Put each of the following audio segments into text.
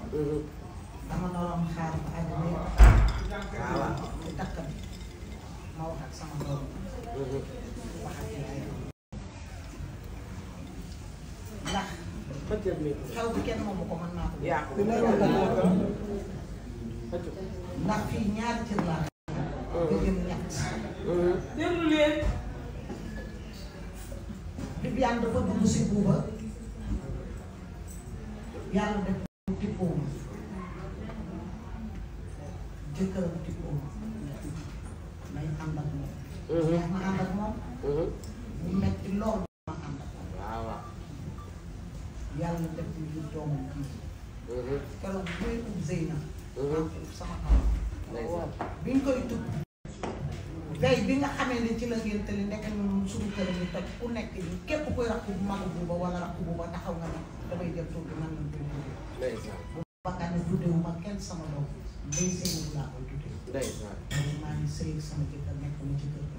dama naroon xaar ba àddina yëpp waaw di takk bi ma wax ak sama doom wax ak yaayam ndax xëccal mi xew bi kenn moomu ko mën naa ko yaa ko ndax fii ñaari cër laa nga jëm ñett déglu leen Viviane dafa dugg si buuba yàlla def ko tippoo ma jëkkëram tippoo ma may ànd ak moom neex ma ànd ak moom mu metti lool ma ànd ak moom waaw waaw yàlla def ñu jur doomam kii keroog bu may ub Zeyna maa ko ub sama kaw bi ñu koy tudd veille bi nga xamee ne ci la ngeen tëli nekk ñun suñu kër yi toj ku nekk yi képp kuy rakk bu magu buuba wala rakk buuba taxaw nga ne damay jël tur bi man lañ koy tuddee ndeysaan bu bakkaa ne tuddewu ma kenn sama doom day sëywu laa koy tuddee ndeysaan man maa ngi sëy ak sama jëkkër nekk na ci kër gi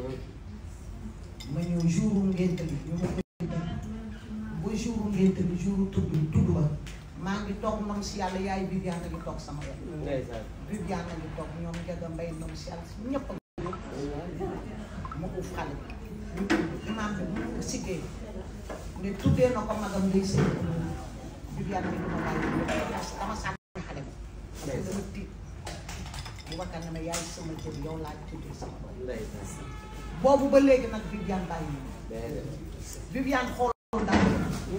ma ñëw jouru ngénte li ñu ma koy tuddee bu jouru ngénte li jouru tudd tudd ba maa ngi toog ndom si yàlla yaay Viviane a ngi toog sama wet ndeysaan Viviane a ngi toog ñoom Ndiaga Mbaye ndom si yàlla si ñëpp a ma uuf xale bi imaam bi bu ñu siggee ne tuddee na ko magam ngay sëy Viviane bi duma bàyyi parce que dama sànni xale bi parce que dama tiit bu bakkan ne ma yaay sama jër yow laa tuddee sama doom ndeysaan boobu ba léegi nag Viviane bàyyi ñu déedéet Viviane xoolul dara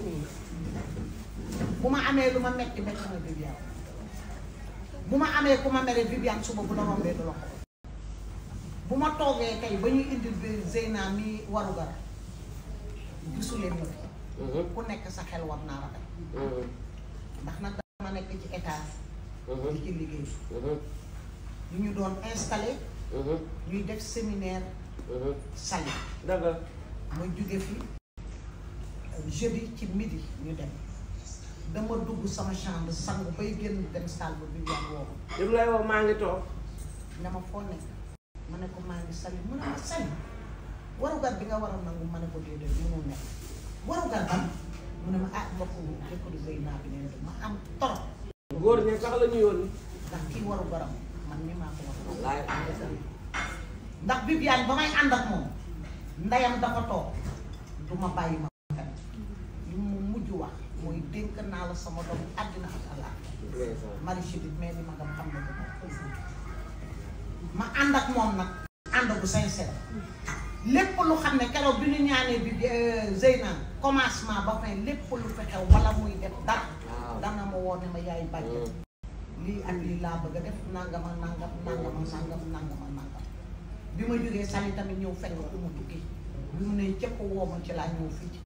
bu ma amee lu ma metti metti na Viviane bu ma amee ku ma mere Viviane suba bu la rombee du la xool bu ma toogee tey ba ñuy indil bi Zeyna mi waru gara gisuleen ma fi ku nekk sa xel war naa rafet ndax nag dama nekk ci état di ci liggéey yu ñu doon installé ñuy def séminaire sali dëgg ma jóge fi jeudi ci midi ñu dem dama dugg sama chambre sangu bay génn dem salle ba Viviane woo ma li mu lay wax maa ngi toog ne ma foo nekk ma ne ko maa ngi sali mu ne ma sali warugar bi nga war a nangu ma ne ko déedéet mënul nekk warugar ban mu ne ma ah mbokk jëkkëru Zeyna bi neen ma am torop góor ñi sax la ñu yónni ndax kii warugaram man mi maa ko war wallaay ndax Viviane ba may ànd ak moom ndeyam dafa toog du ma bàyyi ma fen li mu mujj wax mooy dénk naa la sama doom àddina ak àllaa ndeysaan mari chidit mais ni ma nga xam ne dama ma ànd ak moom nag ànd bu sincère lépp lu xam ne keroog bi ñu ñaanee bi Zeyna commencement ba fin lépp lu fi xew wala muy def dara waaw dana ma woo ne ma yaay bàjjen lii ak lii laa bëgg a def nangama nangam nangama nangam nangama nangam bi ma jógee sali tamit ñëw fekk ko mu tukki bi mu ne cëpp woo ma ci laa ñëw fii ci